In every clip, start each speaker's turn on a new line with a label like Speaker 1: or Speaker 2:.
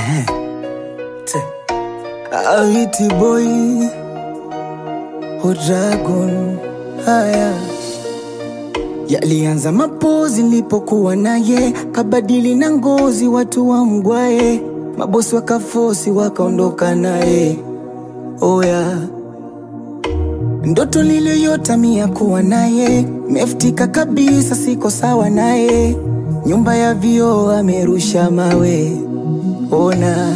Speaker 1: Awiti boy o dragon haya yalianza mapozi nilipokuwa naye, kabadili na ngozi, watu wa mgwae, mabosi wakafosi wakaondoka naye. Oya, ndoto niliyota mia kuwa naye, meftika kabisa, siko sawa naye, nyumba ya vioo amerusha mawe. Ona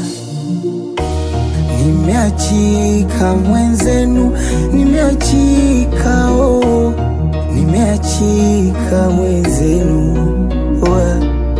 Speaker 1: nimeachika mwenzenu, nimeachika oh, nimeachika mwenzenu Oya.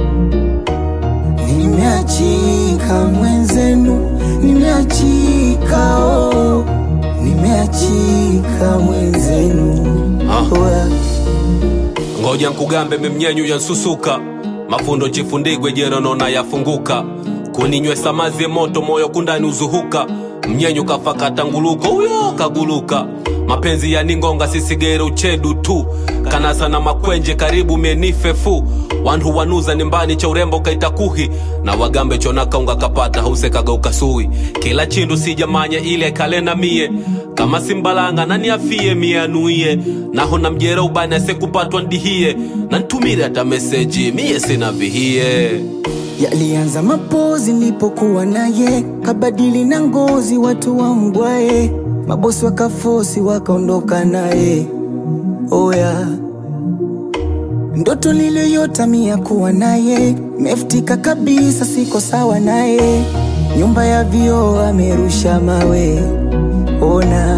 Speaker 1: nimeachika mwenzenu, nimeachika oh, nimeachika mwenzenu
Speaker 2: Ah.
Speaker 1: Oya.
Speaker 2: ngoja nkugambe memnyenyu yansusuka mafundo chifundigwe jeronona yafunguka kuninywesa mazi moto moyo kundani uzuhuka mnyenyu kafakata nguluko uyo kaguluka mapenzi yaningonga sisigere uchedu tu kanasa na makwenje karibu menifefu wantu wanuza nimbani cha urembo kaitakuhi na wagambe chonakaunga kapata hausekaga ukasui kila chindu sijamanya ile kalena mie kama simbalanga nani afie mie anuie naho na mjera ubani asekupatwa ndihie na ntumire hata meseji mie sina vihie
Speaker 1: Yalianza mapozi nilipokuwa naye, kabadili na ngozi, watu wa mgwae, mabosi wakafosi wakaondoka naye. Oya, ndoto niliyota mia kuwa naye, meftika kabisa, siko sawa naye, nyumba ya vioo amerusha mawe. Ona,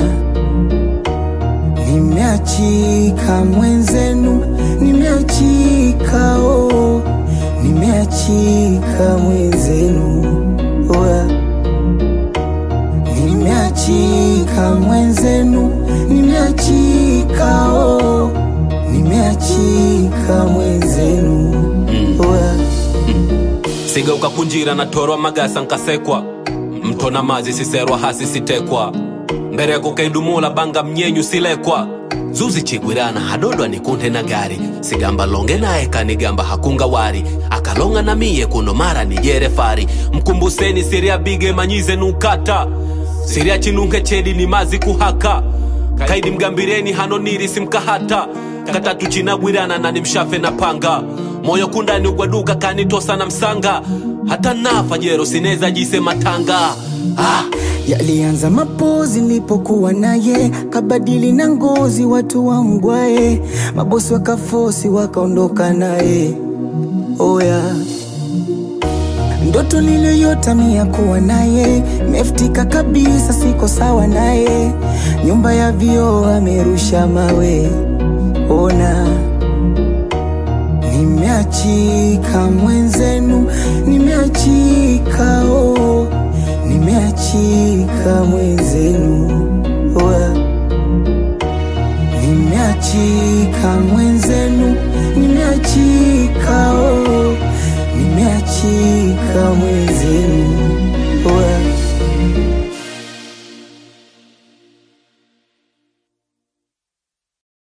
Speaker 1: nimeachika mwenzenu, nimeachika oh, nimeachika mwenzenu Oya. nimeachika mwenzenu, nimeachika oh, nimeachika mwenzenu Oya.
Speaker 2: siga ukakunjira na torwa magasa nkasekwa mtona mazi siserwa hasi sitekwa mbere kukaidumula banga mnyenyu silekwa zuzi chigwirana hadodwa nikunde na gari sigamba longe naye kanigamba hakunga wari akalonga na miye kuno mara nijere fari mkumbuseni siria bige manyize nukata siria chinunke chedi ni mazi kuhaka kaidi mgambireni hanoniri simkahata katatu chinagwirana na nimshafe na panga moyo kundani ugwaduka kanitosa na msanga hata nafa jero sineza jise matanga ah!
Speaker 1: Yalianza mapozi nilipokuwa naye, kabadili na ngozi, watu wa mgwae, mabosi wakafosi wakaondoka naye. Oya, ndoto niliyota mia kuwa naye, meftika kabisa, siko sawa naye, nyumba ya vioo amerusha mawe. Ona, nimeachika mwenzenu, nimeachika oh, nimeachika mwenzenu Oya. nimeachika mwenzenu, nimeachika oh, nimeachika mwenzenu